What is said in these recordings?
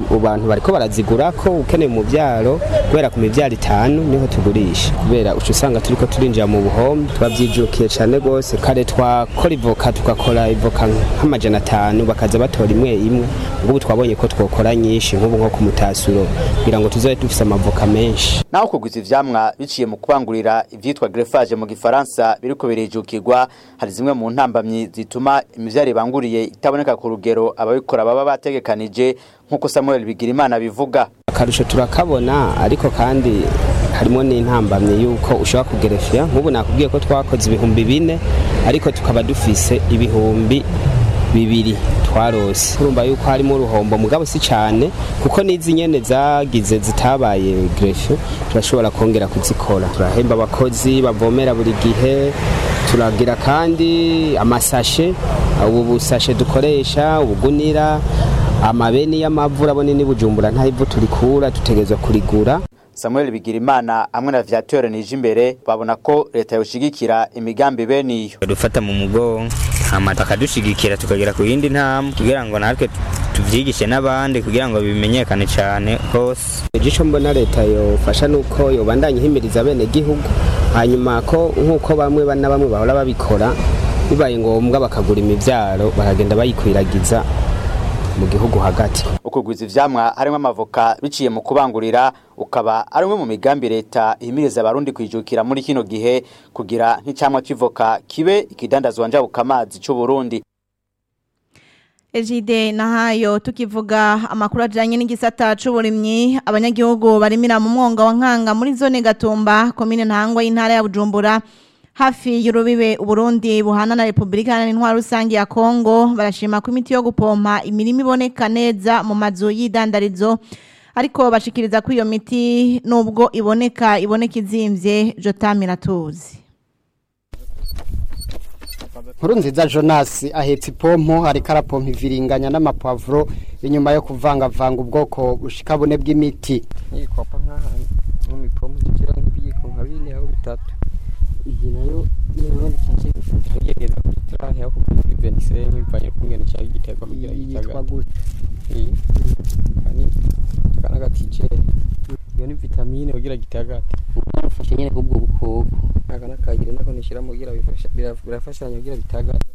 abantu bariko barazigura ko ukeneye umuvyaro kubera ku mivyaro itanu niho tugurisha kubera uca usanga turiko turinjira mu buhombe twavyijukiye cane gose kare twakora ivoka tugakora ivoka nk'amajana atanu bakaza batora imwe imwe ngubu twabonye ko twokora nyinshi nk'ubu nko ku mutasuro kugira ngo tuzobe dufise amavoka menshi naho kugwiza ivyamwa biciye mu kubangurira ivyitwa greffage mu gifaransa biriko birijukirwa hari zimwe mu ntambamyi zituma imivyaro ibanguriye itaboneka ku rugero ababikora baba bategekanije nk'uko Samuel Bigirimana bivuga akarusho turakabona ariko kandi harimo n'intambamye yuko ushobora kugerefya nk'ubu nakubwiye ko twakoze ibihumbi bine ariko tukaba dufise ibihumbi bibiri twarose urumva yuko harimo uruhombo mugabo si cyane kuko n'izi nyene zagize zitabaye grefio turashobora kongera kuzikora turahemba abakozi bavomera buri gihe turagira kandi amasashe ubu busashe dukoresha ubugunira amabeni y'amavu urabona ni bujumbura nta ivu turikura dutegerezwa kurigura Samuel Bigirimana hamwe na Viateur Nijimbere babona ko leta yoshigikira imigambi bene iyo dufata mu mugongo hama bakadushigikira tukagera ku yindi ntambwe kugira ngo natwe tuvyigishe n'abandi kugira ngo bimenyekane cyane hose igico mbona leta yofasha nuko yobandanya ihimiriza bene gihugu hanyuma ko nk'uko bamwe bana bamwe bahora babikora bibaye ngombwa bakagura imivyaro bakagenda bayikwiragiza mu gihugu hagati ukugwiza ivyamwa harimo amavoka biciye mu kubangurira ukaba ari umwe mu migambi leta ihimiriza abarundi kwijukira muri kino gihe kugira nk'icamwa c'ivoka kibe ikidandazwa njabuka amazi c'u Burundi Ejide nahayo tukivuga amakuru ajanye n'igisata c'uburimyi abanyagihugu barimira mu mwonga wa nkanga muri zone Gatumba komine ntangwa y'intara ya Bujumbura hafi y'urubibe Uburundi buhana na Republika Iharanira Rusange ya Kongo barashima ko imiti yo gupompa imirimo iboneka neza mu mazu y'idandarizo ariko bashikiriza ko iyo miti nubwo iboneka iboneka izimvye Jotamira tuzi nkuru nziza jonas ahetse ipompo ariko arapompa iviringanya n'amapavuro inyuma yo kuvangavanga ubwoko bushika bune bw'imiti nikopa nk'ahantu nko mipompo zigira nk'ibiyiko nka bine aho bitatu iyi nayo niyo kici tugegeza kuri turahe aho kuri veniseni bivanye kungena cyangwa igiterwa kugira yitwa gute iyi kani kana gatije iyo ni vitamine kugira gitagate barafashe nyene kubwo bukoko aka nakayire nako nishiramo kugira bifasha birafashanya kugira bitagate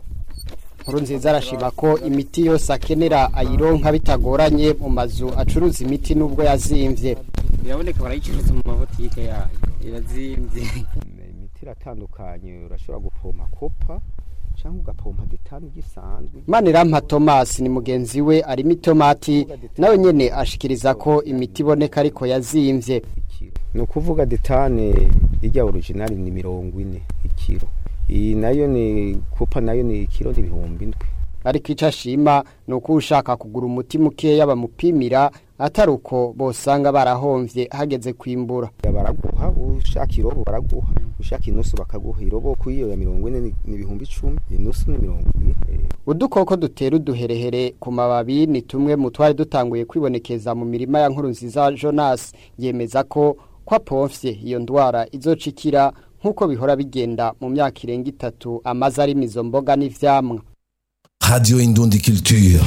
nkuru nziza arashima ko imiti yose akenera ayironka bitagoranye mu mazu acuruza imiti nubwo yazimvye biraboneka barayicuruza mu mabotike yayo irazimvye imiti iratandukanye urashobora gupompa kopa cyangwa ugapompa detani gisanzwe Manirampa Thomas ni mugenzi we arimo itomati nawe nyene ashikiriza ko imiti iboneka ariko yazimvye ni ukuvuga detane ijya original ni mirongo ine ikiro iyi nayo ni kopa nayo ni ikiro n'ibihumbi indwi ariko ico ashima ni uko ushaka kugura umuti mukeya bamupimira atari uko bosanga barahomvye hageze kwimbura baraguha ushaka irobo baraguha ushaka inusu bakaguha irobo kuyiyo ya mirongo ine ni ibihumbi icumi inusu ni mirongo ibiri udukoko dutera uduherehere ku mababi ni tumwe mu twari dutanguye kwibonekeza mu mirima ya nkuru nziza jonas yemeza ko kwa pomfye iyo ndwara izocikira nk'uko bihora bigenda mu myaka irenga itatu amaze arimo izo mboga n'ivyamwa Radio Indundi Culture.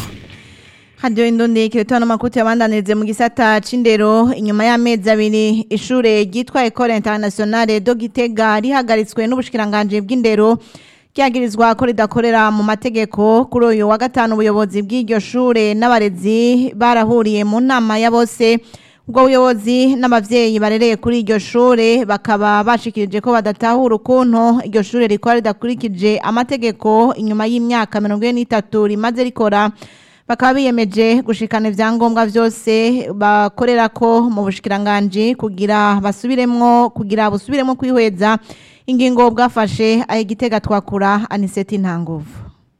Radio Indundi kiretono makuti yabandanirize mu gisata c'indero inyuma y'amezi abiri ishure ryitwa Ecole Internationale do Gitega rihagaritswe n'ubushikiranganje bw'indero ryagirizwa ko ridakorera mu mategeko kuri uyu wa gatanu ubuyobozi bw'iryo shure n'abarezi barahuriye mu nama ya bose ubwo buyobozi n'abavyeyi barereye kuri iryo shure bakaba bashikirije ko badatahura ukuntu iryo shure rikora ridakurikije amategeko inyuma y'imyaka mirongo ine n'itatu rimaze rikora bakaba biyemeje gushikana ivyangombwa vyose bakorera ko mu bushikiranganje kugira basubiremwo kugira busubiremwo kwihweza ingingo bwafashe aho igitega twakura aniseti ntanguvu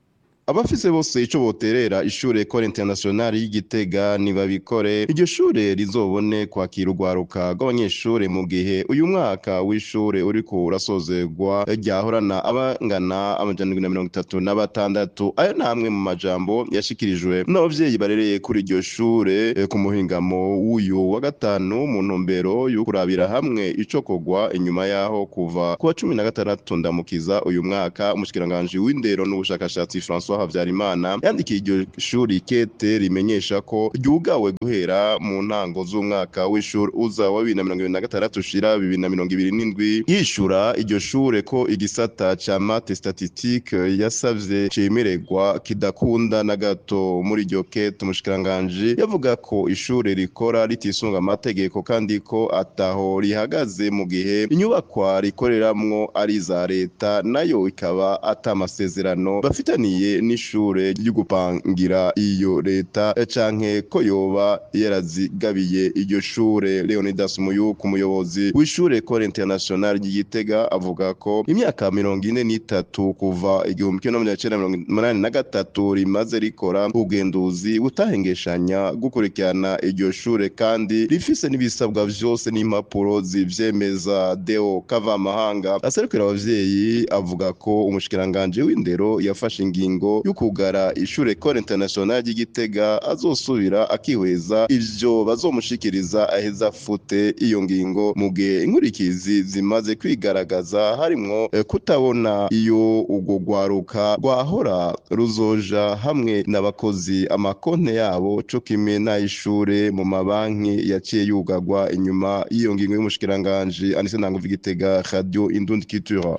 abafise bose ico boterera ishure Ecole Internationale y'Igitega nibabikore iryo shure rizobone kwakira urwaruka rw'abanyeshure mu gihe uyu mwaka w'ishure uriko urasozerwa ryahorana abangana amajana indwi na mirongo itatu na batandatu ayo namwe mu majambo yashikirijwe n'abavyeyi barereye kuri iryo shure eh, ku muhingamo w'uyu wa gatanu mu ntumbero yo kurabira hamwe ico kogwa inyuma yaho kuva ku wa cumi na gatandatu ndamukiza uyu mwaka umushikiranganji w'indero n'ubushakashatsi François Habyarimana yandikiye iryo shuri kete rimenyesha ko ryugawe guhera mu ntango z'umwaka w'ishuri uza wa 2026 ushira 2027 yishura iryo shure ko igisata ca mate statistique yasavye cemererwa kidakunda na gato muri iryo kete umushikiranganje yavuga ko ishure rikora ritisunga amategeko kandi ko ataho rihagaze mu gihe inyubakwa rikoreramwo ari za leta nayo ikaba ata amasezerano bafitaniye n'ishure ryo gupangira iyo leta canke ko yoba yarazigabiye iryo shure Leonidas Muyuku umuyobozi w'ishure Ecole Internationale ry'Igitega avuga ko imyaka mirongo ine n'itatu kuva igihumbi kimwe n'amajana icenda mirongo umunani na gatatu rimaze rikora ubugenduzi butahengeshanya gukurikirana iryo shure kandi rifise n'ibisabwa vyose n'impapuro zivyemeza Deo Kavamahanga aserukira abavyeyi avuga ko umushikiranganje w'indero yafashe ingingo yo kugara ishure Ecole Internationale ry'Igitega azosubira akihweza ivyo bazomushikiriza aheza fute iyo ngingo mu gihe inkurikizi zimaze kwigaragaza harimwo eh, kutabona iyo urwo rwaruka rwahora ruzoja hamwe n'abakozi amakonte yabo co kimwe n'ay'ishure mu mabanki yaciye yugagwa inyuma y'iyo ngingo y'umushikiranganje Anise Ntanguvu Igitega Radio Indundi Culture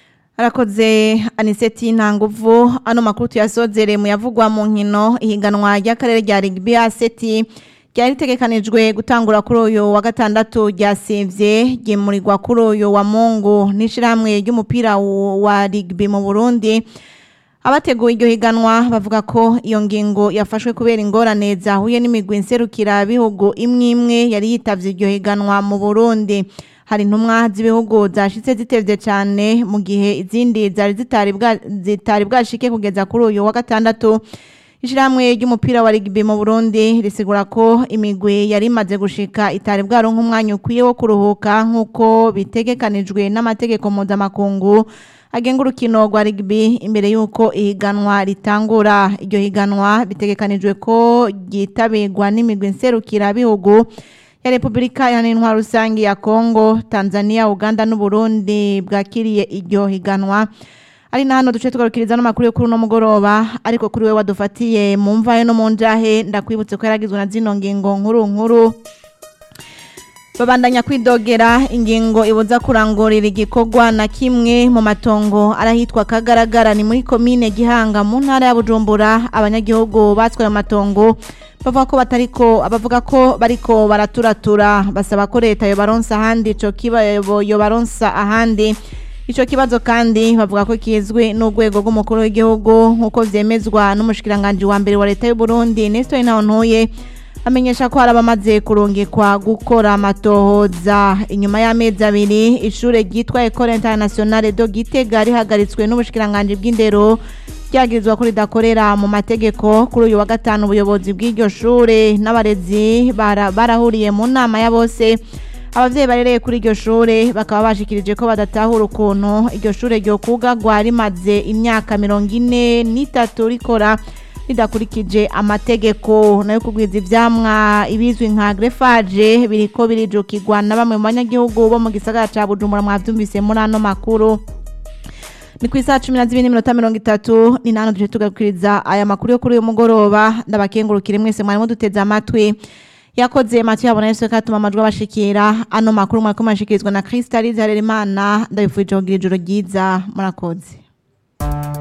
Arakoze Aniseti Ntanguvu ano makuru tuyasozere mu yavugwa mu nkino ihiganwa ry'akarere rya rugby aseti ryari ritegekanijwe gutangura kuri uyu wa gatandatu ryasivye ryimurirwa kuri uyu wa Mungu n'ishirahamwe ry'umupira wa rugby mu Burundi abateguye iryo higanwa bavuga ko iyo ngingo yafashwe kubera ingorane zahuye n'imigwi nserukira bihugu imwe imwe yari yitavye iryo higanwa mu Burundi hari intumwa z'ibihugu zashitse zitevye cyane mu gihe izindi zari zitari bwa zitari bwashike kugeza kuri uyu wa gatandatu Ishirahamwe ry'umupira wa rugby mu Burundi risigura ko imigwi yari imaze gushika itari bwaronka umwanya ukwiye wo kuruhuka nk'uko bitegekanijwe n'amategeko mpuzamakungu agenga urukino rwa rugby imbere y'uko ihiganwa ritangura iryo higanwa bitegekanijwe ko ryitabirwa n'imigwi nserukira bihugu ya Republika Iharanira Rusangi ya Kongo, Tanzania, Uganda n'Uburundi bwakiriye iryo higanwa. Ari na hano duce tugarukiriza n'amakuru yo kuri uno mugoroba ariko kuri we wadufatiye mu mvahe no mu njahe ndakwibutse ko yaragizwe na zino ngingo nkuru nkuru babandanya kwidogera ingingo ibuza kurangurira igikorwa na kimwe mu matongo arahitwa kagaragara ni muri komine gihanga mu ntara ya bujumbura abanyagihugu batwaye amatongo bavuga ko batariko abavuga ko bariko baraturatura basaba ko leta yobaronsa ahandi ico kibazo yobaronsa ahandi ico kibazo kandi bavuga ko kizwe n'urwego rw'umukuru w'igihugu nk'uko vyemezwa n'umushikiranganje wa mbere wa leta y'u Burundi Nestor Ntawontoye amenyesha ko hari abamaze kurungikwa gukora amatohoza inyuma y'amezi abiri ishure ryitwa Ecole Internationale de Gitega rihagaritswe n'ubushikiranganje bw'indero ryagirizwa ko ridakorera mu mategeko kuri uyu wa gatanu ubuyobozi bw'iryo shure n'abarezi bara- barahuriye mu nama ya bose abavyeyi barereye kuri iryo shure bakaba bashikirije ko badatahura ukuntu iryo shure ryo kugagwa rimaze imyaka mirongo ine n'itatu rikora ridakurikije amategeko nayo kugwiza ivyamwa ibizwi nka greffage biriko birijukirwa na bamwe mu banyagihugu bo mu gisagara ca Bujumbura mwavyumvise muri ano makuru ni ku isaha cumi na zibiri n'iminota mirongo itatu ni nano duje tugakuriza aya makuru yo kuri uyu mugoroba ndabakengurukire mwese mwarimo duteze amatwi yakoze matu yabona yose katuma amajwi abashikira ano makuru mwariko mashikirizwa na Kristalize Harerimana ndabifurije kugira ijoro ryiza murakoze